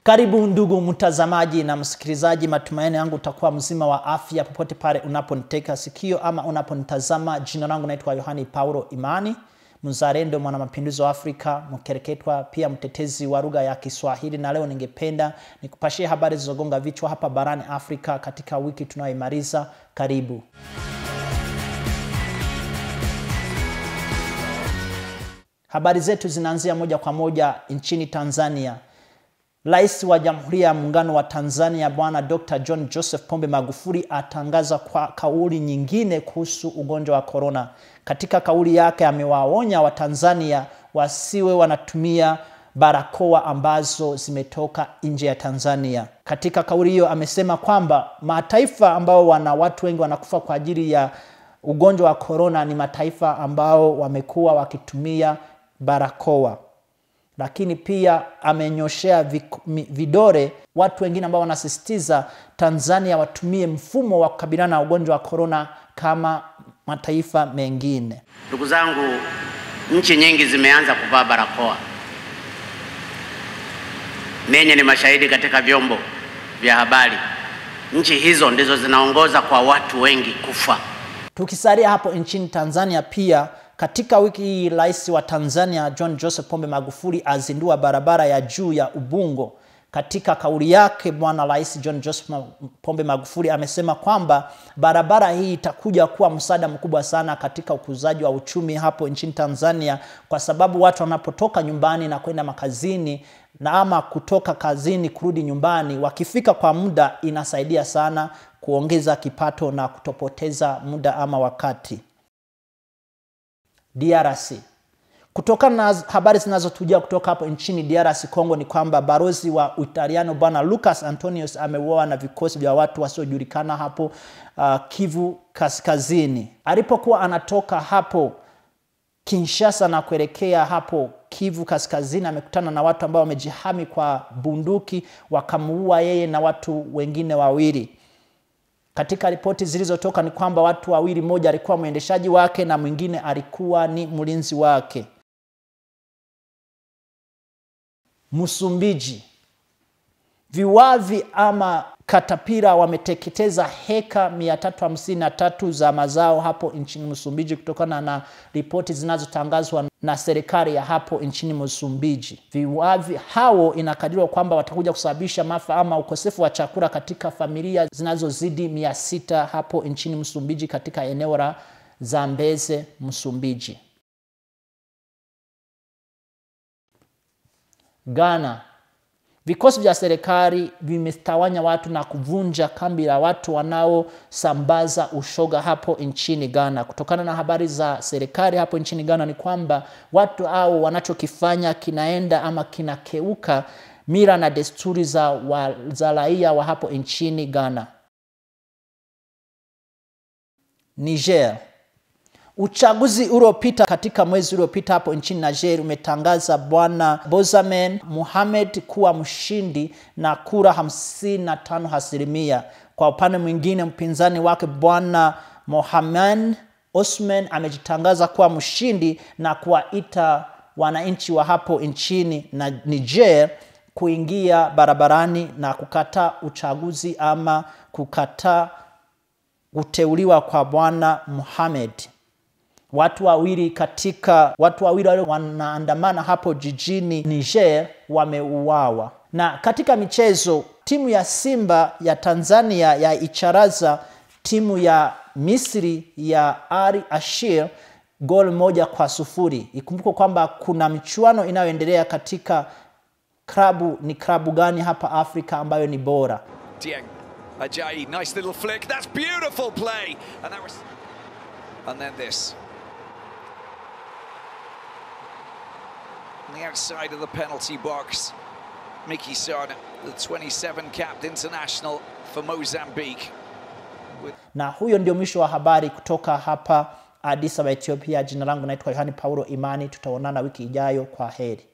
Karibu ndugu mtazamaji na msikilizaji, matumaini yangu utakuwa mzima wa afya popote pale unaponiteka sikio ama unaponitazama. Jina langu naitwa Yohani Paulo Imani, mzalendo, mwana mapinduzi wa Afrika, mkereketwa, pia mtetezi wa lugha ya Kiswahili, na leo ningependa nikupashie habari zilizogonga vichwa hapa barani Afrika katika wiki tunayoimaliza. Karibu. Habari zetu zinaanzia moja kwa moja nchini Tanzania. Rais wa Jamhuri ya Muungano wa Tanzania Bwana Dr. John Joseph Pombe Magufuli atangaza kwa kauli nyingine kuhusu ugonjwa wa korona. Katika kauli yake amewaonya Watanzania wasiwe wanatumia barakoa ambazo zimetoka nje ya Tanzania. Katika kauli hiyo amesema kwamba mataifa ambao wana watu wengi wanakufa kwa ajili ya ugonjwa wa korona ni mataifa ambao wamekuwa wakitumia barakoa lakini pia amenyoshea vidore watu wengine ambao wanasisitiza Tanzania watumie mfumo wa kukabiliana na ugonjwa wa korona kama mataifa mengine. Ndugu zangu, nchi nyingi zimeanza kuvaa barakoa. Nenye ni mashahidi katika vyombo vya habari. Nchi hizo ndizo zinaongoza kwa watu wengi kufa. Tukisalia hapo nchini Tanzania pia katika wiki hii rais wa Tanzania John Joseph Pombe Magufuli azindua barabara ya juu ya Ubungo. Katika kauli yake, bwana rais John Joseph Pombe Magufuli amesema kwamba barabara hii itakuja kuwa msaada mkubwa sana katika ukuzaji wa uchumi hapo nchini Tanzania, kwa sababu watu wanapotoka nyumbani na kwenda makazini na ama kutoka kazini kurudi nyumbani, wakifika kwa muda, inasaidia sana kuongeza kipato na kutopoteza muda ama wakati. DRC. Kutokana na habari zinazotujia kutoka hapo nchini DRC Congo ni kwamba balozi wa Utaliano bwana Lucas Antonius ameuawa na vikosi vya watu wasiojulikana hapo uh, Kivu Kaskazini. Alipokuwa anatoka hapo Kinshasa na kuelekea hapo Kivu Kaskazini, amekutana na watu ambao wamejihami kwa bunduki, wakamuua yeye na watu wengine wawili. Katika ripoti zilizotoka ni kwamba watu wawili, mmoja alikuwa mwendeshaji wake na mwingine alikuwa ni mlinzi wake. Msumbiji, viwavi ama katapira wameteketeza heka 353 za mazao hapo nchini Msumbiji, kutokana na ripoti zinazotangazwa na serikali ya hapo nchini Msumbiji. Viwavi hao inakadiriwa kwamba watakuja kusababisha maafa ama ukosefu wa chakula katika familia zinazozidi mia sita hapo nchini Msumbiji, katika eneo la Zambeze, Msumbiji. Ghana, vikosi vya serikali vimetawanya watu na kuvunja kambi la watu wanaosambaza ushoga hapo nchini Ghana. Kutokana na habari za serikali hapo nchini Ghana ni kwamba watu hao wanachokifanya kinaenda ama kinakeuka mila na desturi za, wa, za raia wa hapo nchini Ghana. Niger, Uchaguzi uliopita katika mwezi uliopita hapo nchini Niger umetangaza bwana Bozamen Mohamed kuwa mshindi na kura 55 asilimia. Kwa upande mwingine, mpinzani wake bwana Mohamed Osman amejitangaza kuwa mshindi na kuwaita wananchi wa hapo nchini na Niger kuingia barabarani na kukataa uchaguzi ama kukataa kuteuliwa kwa bwana Mohamed. Watu wawili katika watu wawili wale wanaandamana hapo jijini Niger wameuawa. Na katika michezo, timu ya Simba ya Tanzania ya icharaza timu ya Misri ya Al Ashir gol moja kwa sufuri. Ikumbuke kwamba kuna michuano inayoendelea katika klabu, ni klabu gani hapa Afrika ambayo ni bora? Dieng Ajayi, nice little flick. That's beautiful play. And that was and then this. On the outside of the penalty box, Mickey Son, the 27 capped international for Mozambique. Na huyo ndio mwisho wa habari kutoka hapa Addis Ababa, Ethiopia. Jina langu naitwa Yohani Paulo Imani. Tutaonana wiki ijayo. Kwa heri.